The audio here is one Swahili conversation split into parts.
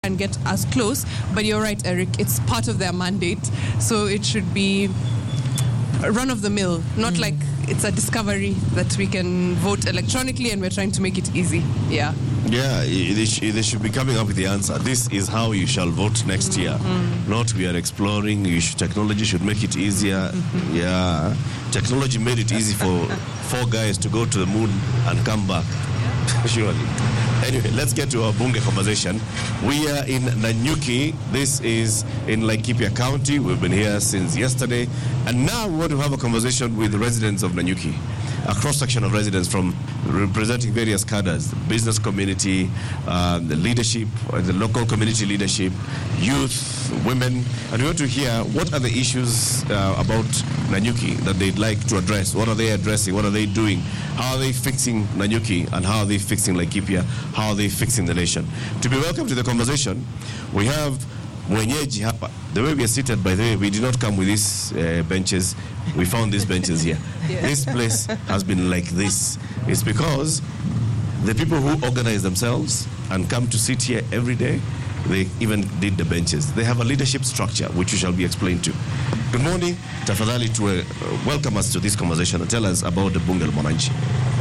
and get as close. But you're right, Eric, it's part of their mandate. So it should be run of the mill, not like it's a discovery that we can vote electronically and we're trying to make it easy. Yeah. Yeah, i- they, sh- they should be coming up with the answer. This is how you shall vote next year. Not we are exploring. You should, technology should make it easier. Yeah, technology made it easy for four guys to go to the moon and come back. Surely. Anyway, let's get to our bunge conversation. We are in Nanyuki. This is in Laikipia County. We've been here since yesterday, and now we want to have a conversation with the residents of Nanyuki a cross section of residents from representing various cadres, the business community, uh, the leadership, uh, the local community leadership, youth, women, and we want to hear what are the issues uh, about Nanyuki that they'd like to address. What are they addressing? What are they doing? How are they fixing Nanyuki and how are they fixing Laikipia? How are they fixing the nation? To be welcome to the conversation, we have mwenyeji hapa. The way we are seated, by the way, we did not come with these uh, benches. We found these benches here. This place has been like this. It's because the people who organize themselves and come to sit here every day, they even did the benches. They have a leadership structure, which you shall be explained to. Good morning. Tafadhali to uh, welcome us to this conversation and tell us about the Bunge la Mwananchi.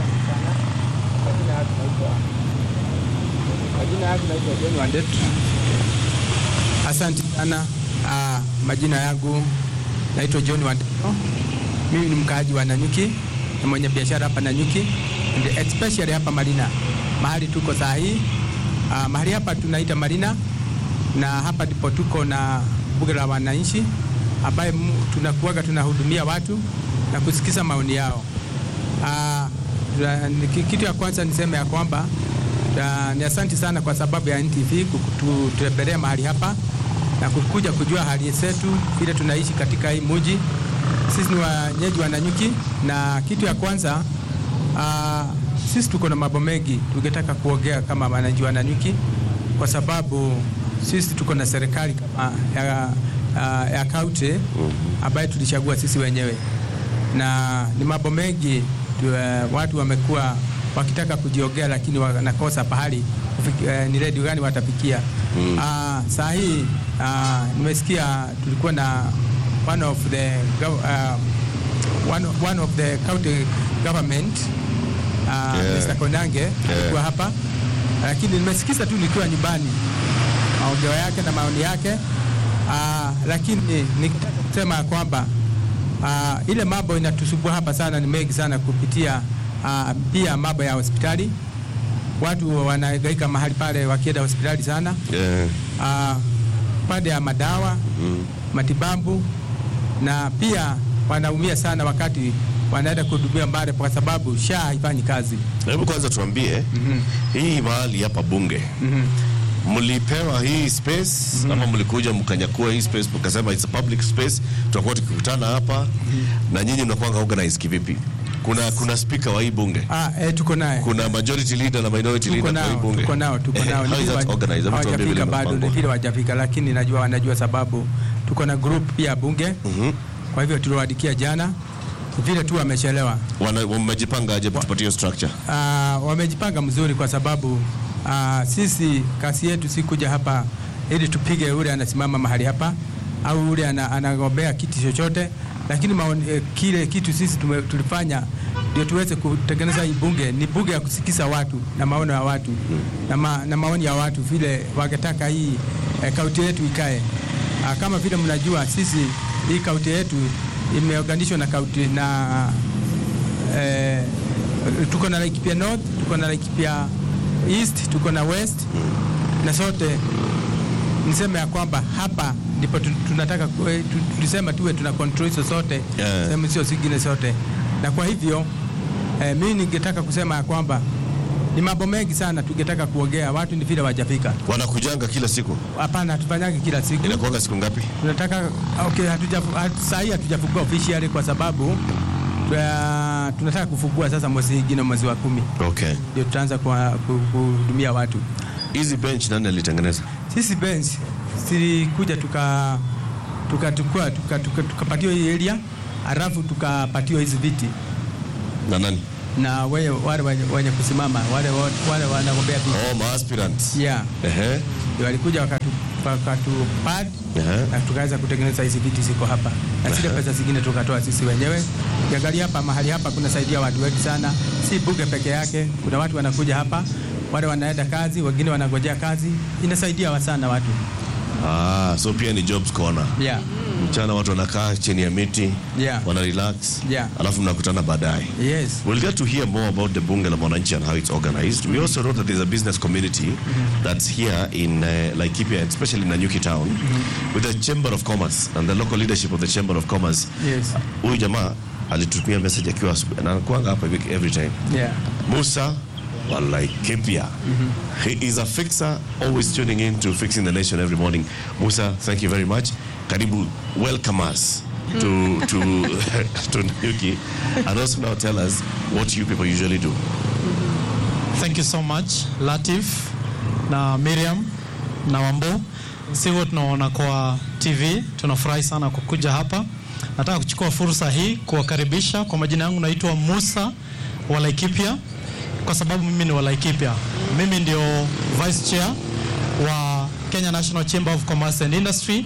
Majina yangu naitwa John Wandetu. Asante sana. Ah, majina yangu naitwa John Wandetu. Mimi ni mkaaji wa Nanyuki na mwenye biashara hapa Nanyuki and especially hapa Marina, mahali tuko saa hii. Ah, mahali hapa tunaita Marina na hapa ndipo tuko na bunge la wananchi ambaye mu- tunakuwaga tunahudumia watu na kusikiza maoni yao. Ah, tuna- ni- ki- kitu ya kwanza niseme ya kwamba ah, ni asanti sana kwa sababu ya NTV kututembelea mahali hapa na kukuja kujua hali zetu vile tunaishi katika hii muji. Sisi ni wenyeji wa Nanyuki, na kitu ya kwanza ah, sisi tuko na mambo mengi tungetaka kuongea kama wananchi wa Nanyuki, kwa sababu sisi tuko na serikali kama ya, ya, ya kaunti ambayo tulichagua sisi wenyewe na ni mambo mengi tu, eh, watu wamekuwa wakitaka kujiongea lakini wanakosa pahali kufiki- eh, ni redio gani watafikia. Mm. saa hii ah, nimesikia tulikuwa na one of the gov- ah, one, one of the county government uh, Yeah. Mr. Konange alikuwa hapa, lakini nimesikiza tu nikiwa nyumbani maongeo yake na maoni yake uh, lakini nikitaka kusema ya kwamba uh, ile mambo inatusumbua hapa sana ni mengi sana kupitia uh, pia mambo ya hospitali. Watu wanahangaika mahali pale wakienda hospitali sana Yeah. uh, pande ya madawa matibabu, na pia wanaumia sana wakati wanaenda kuhudumia mbali, kwa sababu SHA haifanyi kazi. Hebu kwanza tuambie hii mahali hapa bunge mlipewa hii space ama mlikuja mkanyakua hii space mkasema it's a public space, tutakuwa tukikutana hapa na nyinyi mnakuanga organize kivipi? Kuna kuna speaker wa hii bunge, Ah, eh, tuko naye kuna majority leader na minority tuko leader kwa hii nao, bunge. tuko nao, tuko Eh, nao. How is Ni that vile organized? Hebu tuambie vile hawajafika bado, ni mnapangwa. vile hawajafika, lakini najua wanajua sababu tuko na group pia bunge. Kwa hivyo tuliwaandikia jana, vile tu wamechelewa. Wana- Wamejipanga aje tupatie hiyo structure? Ah, wamejipanga mzuri kwa sababu ah, sisi kazi yetu si kuja hapa ili tupige ule anasimama mahali hapa au ule ana- anagombea kiti chochote, lakini maoni, eh, kile kitu sisi tume, tulifanya ndio tuweze kutengeneza hii bunge. Ni bunge ya kusikiza watu na maono ya watu na, ma, na maoni ya watu vile wangetaka hii eh, kaunti yetu ikae. Ah, kama vile mnajua sisi hii kaunti yetu imeunganishwa na kaunti na eh, tuko na Laikipia North, tuko na Laikipia East, tuko na West na sote niseme ya kwamba hapa ndipo tu- tunataka ku- eh, tu- tulisema tuwe tuna control hizo zote Yeah. sehemu sio zingine zote, na kwa hivyo eh, mimi ningetaka kusema ya kwamba ni mambo mengi sana tungetaka kuongea, watu ni vile wajafika. Wanakujanga kila siku, Hapana, hatufanyangi kila siku inakuanga siku ngapi? tunataka okay, hatuja hatu- saa hii hatujafungua officially kwa sababu uh, tunataka kufungua sasa mwezi ingine mwezi wa kumi Okay. ndio tutaanza kwa- ku- kuhudumia watu. Hizi bench nani alitengeneza? Sisi bench silikuja tuka tukachukua tuka, tuka, tukapatiwa hii area alafu tukapatiwa hizi viti Na nani? na wale wale wenye, wenye kusimama wale wote- wale wanagombea viti Oh, maaspirants. yeah. Ehe. Ndio walikuja wakatu wakatupad Ehe. na tukaweza kutengeneza hizi viti ziko hapa na zile pesa zingine tukatoa sisi wenyewe. Ukiangalia hapa mahali hapa kunasaidia watu wengi sana, si bunge peke yake. Kuna watu wanakuja hapa, wale wanaenda kazi, wengine wanangojea kazi, inasaidia wa sana watu Ah, so pia ni jobs corner. yeah. Mchana watu wanakaa chini ya miti, Yeah. wana relax. Yeah. Alafu mnakutana baadaye. Yes. We'll get to hear more about the Bunge la Mwananchi and how it's organized. We also know that there's a business community that's here in uh, Laikipia, especially in Nanyuki town, with the Chamber of Commerce and the local leadership of the Chamber of Commerce. Yes. Huyu jamaa alitutumia message akiwa asubuhi na anakuanga hapa every- every time. Yeah. Musa wa Laikipia. He is a fixer, always tuning in to Fixing the Nation every morning. Musa, thank you very much. Karibu, welcome us to to to Nanyuki, and also now tell us what you people usually do. Thank you so much Latif na Miriam na Wambo. Sisi tunaona kwa TV, tunafurahi sana kukuja hapa. Nataka kuchukua fursa hii kuwakaribisha. Kwa majina yangu naitwa Musa wa Laikipia, kwa sababu mimi ni wa Laikipia. Mimi ndio vice chair wa Kenya National Chamber of Commerce and Industry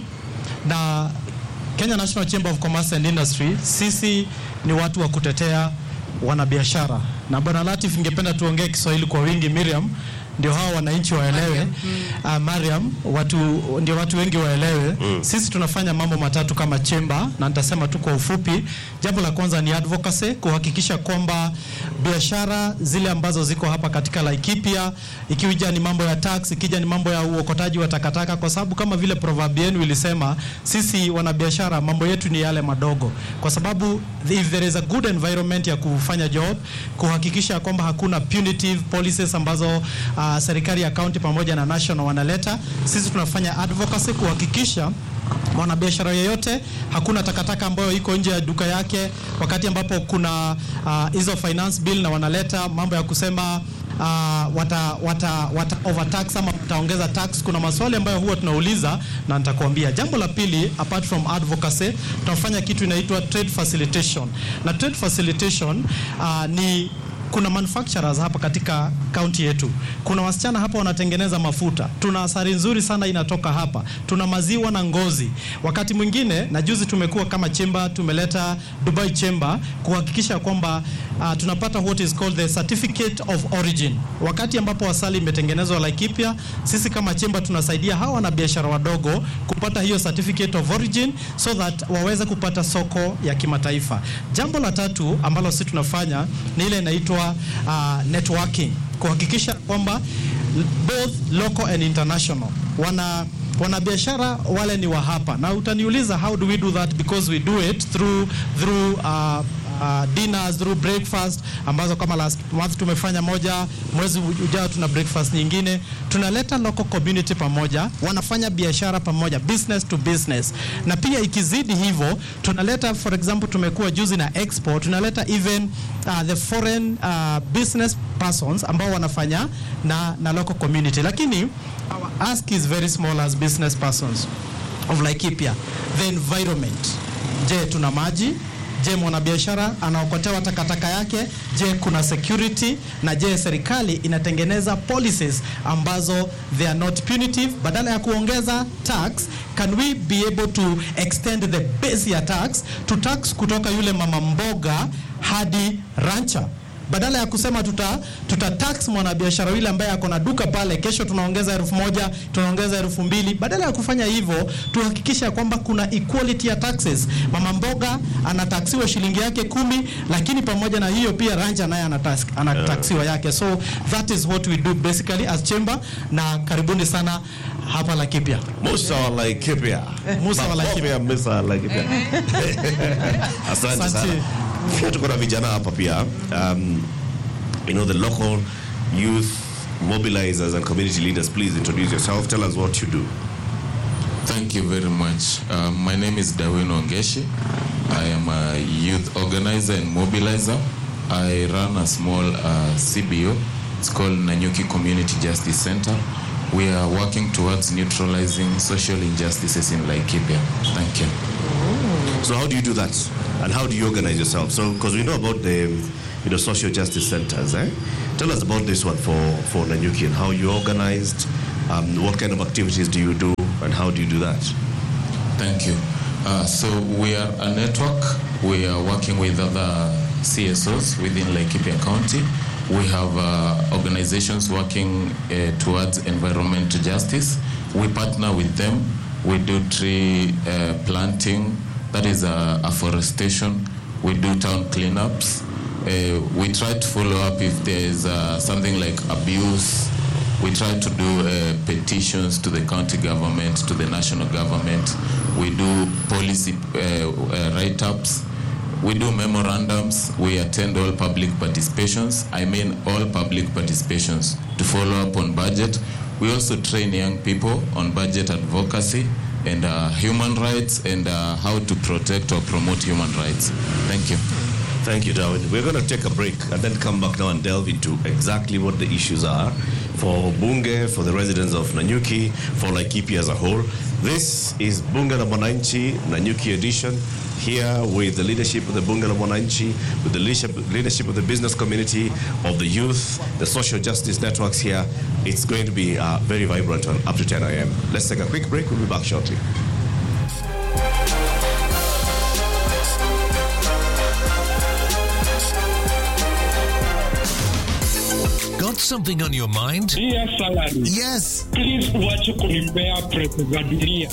na Kenya National Chamber of Commerce and Industry, sisi ni watu wa kutetea wanabiashara. Na bwana Latif, ningependa tuongee Kiswahili kwa wingi. Miriam, ndio hawa wananchi waelewe. Uh, Mariam, watu ndio watu wengi waelewe. Sisi tunafanya mambo matatu kama chemba, na nitasema tu kwa ufupi. Jambo la kwanza ni advocacy, kuhakikisha kwamba biashara zile ambazo ziko hapa katika Laikipia, ikija ni mambo ya tax, ikija ni mambo ya uokotaji wa takataka, kwa sababu kama vile proverb yenu ilisema, sisi wanabiashara mambo yetu ni yale madogo, kwa sababu if there is a good environment ya kufanya job, kuhakikisha kwamba hakuna punitive policies ambazo uh, serikali ya county pamoja na national wanaleta, sisi tunafanya advocacy kuhakikisha mwanabiashara yeyote hakuna takataka ambayo iko nje ya duka yake, wakati ambapo kuna ah, hizo finance bill na wanaleta mambo ya kusema uh, wata, wata, wata overtax ama wataongeza tax. Kuna maswali ambayo huwa tunauliza na nitakuambia. Jambo la pili, apart from advocacy, tunafanya kitu inaitwa trade facilitation, na trade facilitation uh, ni kuna manufacturers hapa katika kaunti yetu. Kuna wasichana hapa wanatengeneza mafuta, tuna asari nzuri sana inatoka hapa, tuna maziwa na ngozi. Wakati mwingine na juzi tumekuwa kama chemba, tumeleta Dubai Chamber kuhakikisha kwamba uh, tunapata what is called the certificate of origin. Wakati ambapo asali imetengenezwa Laikipia, sisi kama chemba tunasaidia hawa na biashara wadogo kupata hiyo certificate of origin so that waweze kupata soko ya kimataifa. Jambo la tatu ambalo sisi tunafanya ni ile inaitwa uh, networking, kuhakikisha kwamba both local and international wana wanabiashara wale ni wa hapa, na utaniuliza how do we do that because we do it through through uh, uh, dinners through breakfast ambazo kama last month tumefanya moja, mwezi ujao tuna breakfast nyingine. Tunaleta local community pamoja, wanafanya biashara pamoja, business to business, na pia ikizidi hivyo tunaleta, for example, tumekuwa juzi na expo, tunaleta even uh, the foreign uh, business persons ambao wanafanya na, na local community, lakini our ask is very small as business persons of Laikipia, the environment. Je, tuna maji? Je, mwanabiashara anaokotewa takataka yake? Je, kuna security? Na je, serikali inatengeneza policies ambazo they are not punitive? Badala ya kuongeza tax, can we be able to extend the base ya tax to tax kutoka yule mama mboga hadi rancher? badala ya kusema tuta, tuta tax mwanabiashara yule ambaye ako na duka pale, kesho tunaongeza elfu moja tunaongeza elfu mbili Badala ya kufanya hivyo, tuhakikisha kwamba kuna equality ya taxes. Mama mboga anataksiwa shilingi yake kumi, lakini pamoja na hiyo pia rancha naye anatax- anataksiwa yake. So that is what we do basically as chamber, na karibuni sana hapa Laikipia. Musa wa Laikipia. Musa wa Laikipia. Makofi ya Musa wa Laikipia. Asante Asante. sana. Pia tuko na vijana hapa pia. Um, you know the local youth mobilizers and community leaders. Please introduce yourself. Tell us what you do. Thank you very much. Uh, my name is Dawin Ongeshi. I am a youth organizer and mobilizer. I run a small uh, CBO. It's called Nanyuki Community Justice Center. We are working towards neutralizing social injustices in Laikipia. Thank you. So how do you do that? And how do you organize yourself? So because we know about the you know, social justice centers. Eh? Tell us about this one for, for Nanyuki and how you organized, um, what kind of activities do you do, and how do you do that? Thank you. Uh, so we are a network. We are working with other CSOs within Laikipia County. We have uh, organizations working uh, towards environmental justice. We partner with them. We do tree uh, planting, that is uh, afforestation. We do town cleanups. Uh, we try to follow up if there is uh, something like abuse we try to do uh, petitions to the county government, to the national government. We do policy uh, uh, write ups. We do memorandums. We attend all public participations. I mean, all public participations to follow up on budget. We also train young people on budget advocacy and uh, human rights and uh, how to protect or promote human rights. Thank you. Thank you, Darwin. We're going to take a break and then come back now and delve into exactly what the issues are for Bunge, for the residents of Nanyuki, for Laikipia as a whole. This is Bunge la Mwananchi, Nanyuki edition, here with the leadership of the Bunge la Mwananchi, with the leadership, leadership of the business community, of the youth, the social justice networks here. It's going to be uh, very vibrant on up to 10 a.m. Let's take a quick break. We'll be back shortly. Got something on your mind? Dear salary, Yes. please uache kunipea pesa za dunia.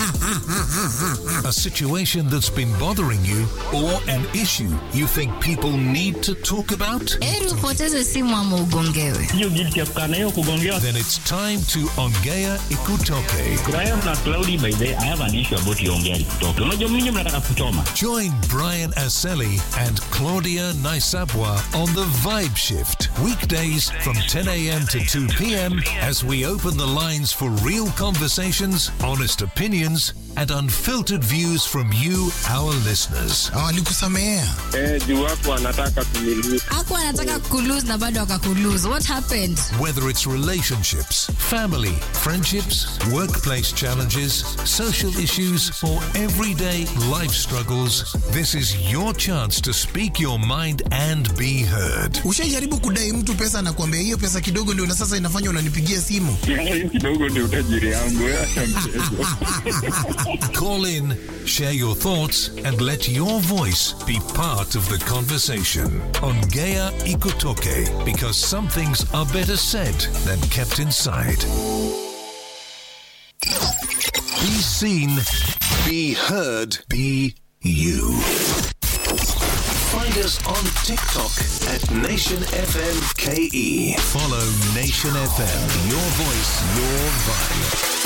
A situation that's been bothering you or an issue you think people need to talk about? heri upoteze simu ama ugongewe Hiyo guilty ya kukaa na hiyo kugongewa. Then it's time to Ongea Ikutoke. Graham na Cloudy by the way, I have an issue about Yongeri kutoka. Unajua mimi mnataka kuchoma. Join Brian Aseli and Claudia Naisabwa on the Vibe Shift, weekdays from 10 a.m. to 2 p.m. as we open the lines for real conversations, honest opinions, and unfiltered views from you, our listeners. Walikusamehea. Eh, juu watu wanataka kumiliki. aku anataka kulose na bado akakulose what happened Whether it's relationships, family, friendships, workplace challenges, social issues, or everyday life struggles, this is your chance to speak your mind and be heard. Ushaijaribu kudai mtu pesa na kuambia hiyo pesa kidogo ndio na sasa inafanya unanipigia simu. Hiyo kidogo ndio utajiri yangu. eh, acha mchezo. Call in, share your thoughts, and let your voice be part of the conversation on Gaia Ikotoke because some things are better said than kept inside. Be seen, be heard, be you. Find us on TikTok at Nation FM KE. Follow Nation FM, your voice, your vibe.